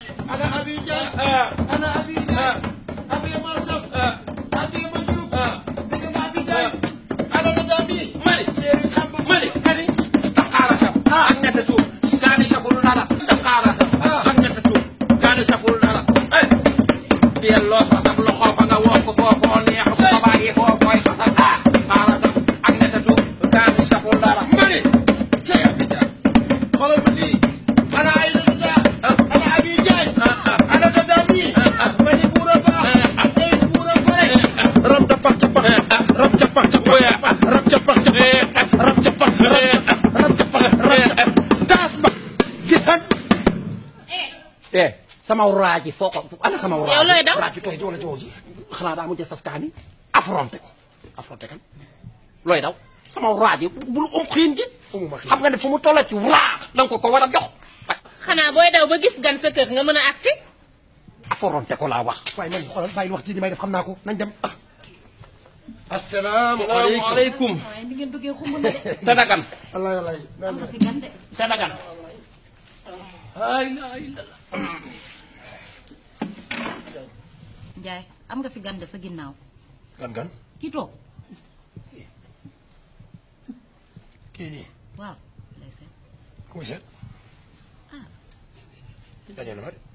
ana abi Ndiaye ah ana abi Ndiaye abi ma saf ah abi ma jurub ah digg ma abi Ndiaye ana da daa bi mani séeri Samb mani mani daqaara saf ak ñetta tuur kaani saful dara daqaara saf ak ñetta tuur kaani saful dara eh delloo sa saf loxo fa nga woo ko foofoo neex bu ko bàyyi foo koy xasal ah xaara saf ak ñetta tuur kaani saful dara mani cey abi Ndiaye xoolal ma lii ana ay da daa ana abi Ndiaye ana da daa bi mani buura baax ay buura gore rab capax capax rab capax capax rab capax capax rab capax rab capax rab daas ba gisan eh sama raaji foo ko ana sama raaji yow looy daw raaju tooy ji wala joow ji xanaa daa mujj saf kaani affronté ko affronté kan looy daw sama raaji bul um xiin ji umuma xiin. xam nga ne fu mu tolla ci raa danga ko ko war a jox xanaa booy daw ba gis gan sa kër nga mën a agsi affronté ko laa wax waaye man xoolal bàyyi wax ji li may def xam naa ko nañ dem asalaamaaleykum salaamaaleykum waaye ni ngeen duggee xumb na de te dagan wallaay wallaay am nga fi gan de te dagan ay ay Njaay am nga fi gan de sa ginnaaw gan gan kii toog kii nii waaw lay seet ku muy seet dañoo na ma de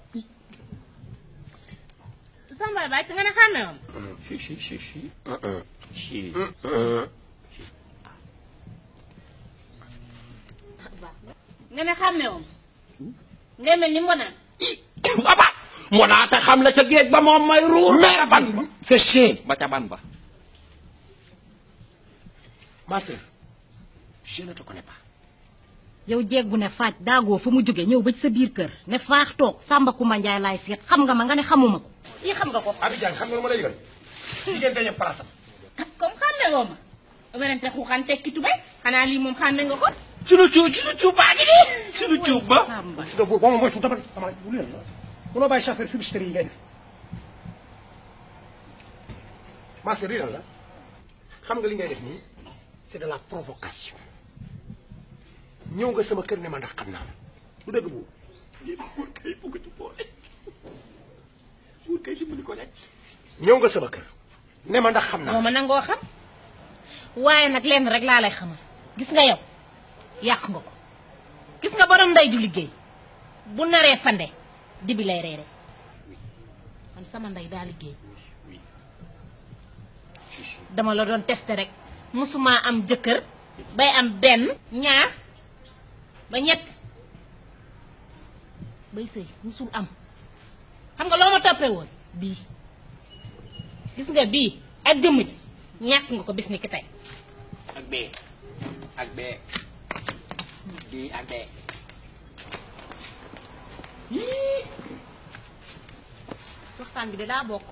Samba Baye te nga ne xàmme woon si si si si si nga ne xàmme woon ngay mel ni mbonaan aba moo naa te xam la ca géej ba moom may ruur ba ca ban ba fais chier ba ca ban ba ma sœur je ne te connais pas yow jeeg bu ne faaj daagoo fa mu jóge ñëw ba ci sa biir kër ne faax toog Samba Kumba Njaay laay seet xam nga ma nga ne xamuma ko yi xam nga ko Abidjan xam nga lu ma lay yëgal jigéen dañu place am comme xàmme woo ma werante xuuxaan tekki tubay xanaa lii moom xàmme nga ko sunu cuub sunu cuub baa ngi nii sunu cuub ba Samba gis nga boo boo ma moytu dama dama bu leen munoo bàyyi chauffeur publicitaire yi ngay def ma sœur lii lan la xam nga li ngay def nii c'est de la provocation ñëw nga sama kër ne ma ndax xam naa la lu dëgg boobu buur kay bugg ci boole buur kay dimbali ko rek ñëw nga sama kër ne ma ndax xam naa moo ma nangoo xam waaye nag lenn rek laa lay xamal gis nga yow yàq nga ko gis nga borom ndey ju liggéey bu naree fande dibi lay reere man sama ndey daa liggéey dama la doon testé rek musuma am jëkkër bay am benn ñaar ba ñett bay sëy musul am xam nga loo ma toppee woon bii gis nga bii ak jëmm ji ñàkk nga ko bis ni ki tey ak bee ak bee bii ak bee waxtaan bi de daa bokk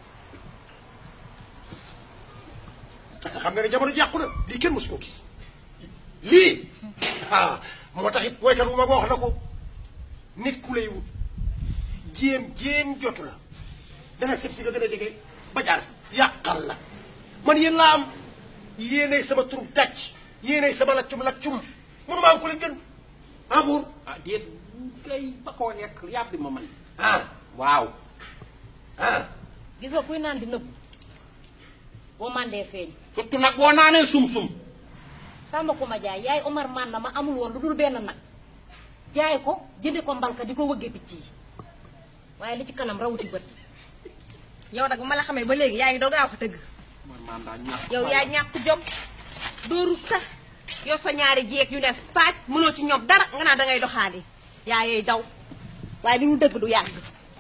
xam nga ne jamono ji yàqu na lii kenn mosu koo gis lii ah moo tax it woykat bu ma wax na ko nit ku lay wut jéem jéem jotu la dana seet fi nga gën a jege ba jaar fa yàqal la man yéen laa am yéenay sama tur tàcc yéenay sama laccum laccum mënu maa am ko leen gën ah buur ah déet kay ba koo lekk yàbbi ma man ah waaw ah gis nga kuy naan di nëbbu boo mandee feeñ surtout nag boo naanee sum-sum Samba Kumba Njaay yaay Omar man na ma amul woon lu dul benn nag jaay ko jëndi ko mbalka di ko wëggee picc yi waaye li ci kanam rawuti bët yow nag bu ma la xamee ba léegi yaa ngi doog a wax dëgg man maam daa ñàkk yow yaa ñàkk jom dooru sax yow sa ñaari jeeg yu ne faaj mënoo ci ñoom dara nga naan dangay doxaani yaa yey daw waaye li ñu dëgg du yàgg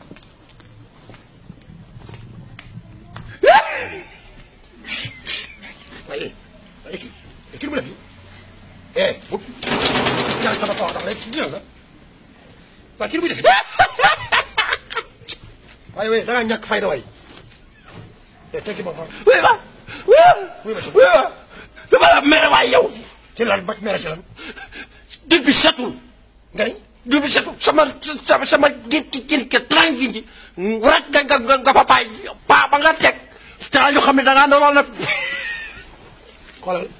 waaye waaye kii kii lu mu def nii eh bu ñaan sama kaw ndax léegi dina la waaye kii lu muy def waaye waaye da ngaa ñàkk fayda waay te teggi ma fa wéy ma wuy ma ci wéy ma sama la mere waay yow ci lan ba mere ci lan dëgg bi setul nga ni dëgg bi setul sama sama sama gétti gin ke trangi ji rek nga nga nga nga fa bàyyi paa ba nga teg te ñu xam ne da ngaa doon na xoolal